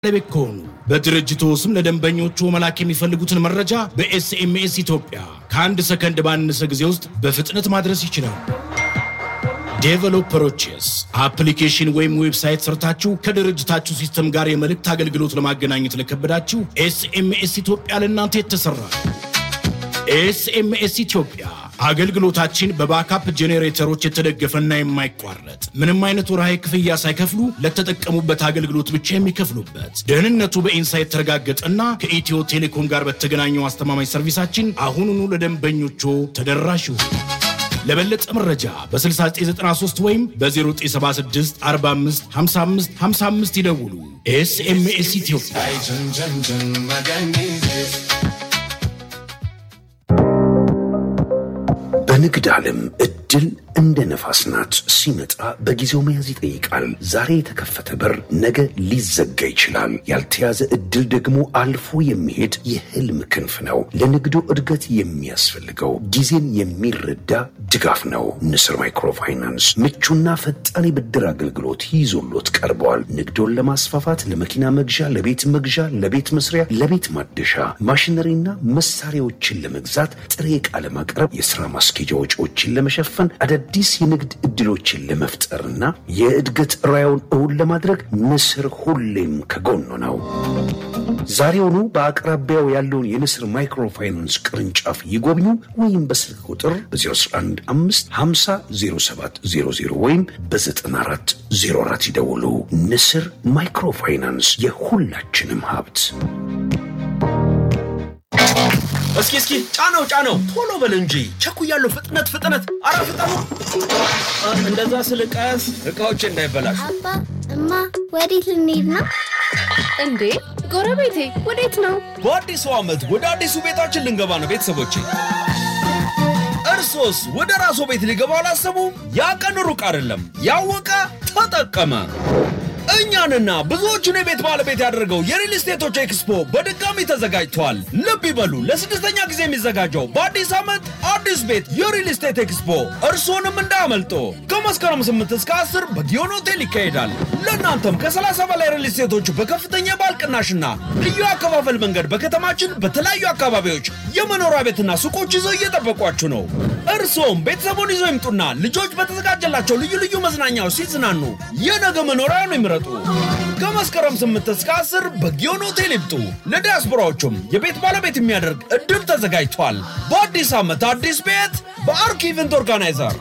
ባለቤት ከሆኑ በድርጅቱ ስም ለደንበኞቹ መላክ የሚፈልጉትን መረጃ በኤስኤምኤስ ኢትዮጵያ ከአንድ ሰከንድ ባነሰ ጊዜ ውስጥ በፍጥነት ማድረስ ይችላሉ። ዴቨሎፐሮችስ አፕሊኬሽን ወይም ዌብሳይት ሰርታችሁ ከድርጅታችሁ ሲስተም ጋር የመልእክት አገልግሎት ለማገናኘት ለከበዳችሁ ኤስኤምኤስ ኢትዮጵያ ለእናንተ የተሰራ ኤስኤምኤስ ኢትዮጵያ አገልግሎታችን በባካፕ ጄኔሬተሮች የተደገፈና የማይቋረጥ ምንም አይነት ወርሃዊ ክፍያ ሳይከፍሉ ለተጠቀሙበት አገልግሎት ብቻ የሚከፍሉበት ደህንነቱ በኢንሳይት የተረጋገጠና ከኢትዮ ቴሌኮም ጋር በተገናኘው አስተማማኝ ሰርቪሳችን አሁኑኑ ለደንበኞቹ ተደራሽ ይሁኑ። ለበለጠ መረጃ በ6993 ወይም በ0976 45 55 55 ይደውሉ። ኤስኤምኤስ ኢትዮጵያ በንግድ ዓለም እድል እንደ ነፋስ ናት። ሲመጣ በጊዜው መያዝ ይጠይቃል። ዛሬ የተከፈተ በር ነገ ሊዘጋ ይችላል። ያልተያዘ እድል ደግሞ አልፎ የሚሄድ የህልም ክንፍ ነው። ለንግዱ እድገት የሚያስፈልገው ጊዜን የሚረዳ ድጋፍ ነው። ንስር ማይክሮፋይናንስ ምቹና ፈጣን የብድር አገልግሎት ይዞሎት ቀርበዋል። ንግዶን ለማስፋፋት ለመኪና መግዣ፣ ለቤት መግዣ፣ ለቤት መስሪያ፣ ለቤት ማደሻ፣ ማሽነሪና መሳሪያዎችን ለመግዛት ጥሬ ዕቃ ለማቅረብ የሥራ ማስኬጃ ወጪዎችን ለመሸፈን አዳዲስ የንግድ ዕድሎችን ለመፍጠርና የእድገት ራዕዮን እውን ለማድረግ ንስር ሁሌም ከጎኑ ነው። ዛሬውኑ በአቅራቢያው ያለውን የንስር ማይክሮፋይናንስ ቅርንጫፍ ይጎብኙ ወይም በስልክ ቁጥር በ015 50 0700 ወይም በ94 04 ይደውሉ። ንስር ማይክሮፋይናንስ የሁላችንም ሀብት። እስኪ እስኪ ጫነው ጫነው፣ ቶሎ በል እንጂ ቸኩያለሁ። ፍጥነት ፍጥነት፣ አረ ፍጠኑ! እንደዛ ስል ቀስ እቃዎች እንዳይበላሹ። አባ እማ፣ ወዴት ልንሄድ ነው? እንዴ ጎረቤቴ ወዴት ነው? በአዲሱ ዓመት ወደ አዲሱ ቤታችን ልንገባ ነው ቤተሰቦቼ። እርሶስ ወደ ራስዎ ቤት ሊገባ አላሰቡም? ያ ቀን ሩቅ አይደለም። ያወቀ ተጠቀመ። እኛንና ብዙዎቹን የቤት ባለቤት ያደረገው የሪል ስቴቶች ኤክስፖ በድጋሚ ተዘጋጅቷል። ልብ ይበሉ፣ ለስድስተኛ ጊዜ የሚዘጋጀው በአዲስ ዓመት አዲስ ቤት የሪል ስቴት ኤክስፖ እርስዎንም እንዳያመልጦ። ከመስከረም 8 እስከ 10 በጊዮን ሆቴል ይካሄዳል። ለእናንተም ከ30 በላይ ሪል ስቴቶች በከፍተኛ የባል ቅናሽና ልዩ አከፋፈል መንገድ በከተማችን በተለያዩ አካባቢዎች የመኖሪያ ቤትና ሱቆች ይዘው እየጠበቋችሁ ነው። እርስዎም ቤተሰቡን ይዘው ይምጡና ልጆች በተዘጋጀላቸው ልዩ ልዩ መዝናኛዎች ሲዝናኑ የነገ መኖሪያውን ይምረጡ። ከመስከረም 8 እስከ 10 በጊዮን ሆቴል ይምጡ። ለዲያስፖራዎቹም የቤት ባለቤት የሚያደርግ እድል ተዘጋጅቷል። በአዲስ ዓመት አዲስ ቤት በአርክ ኢቨንት ኦርጋናይዘር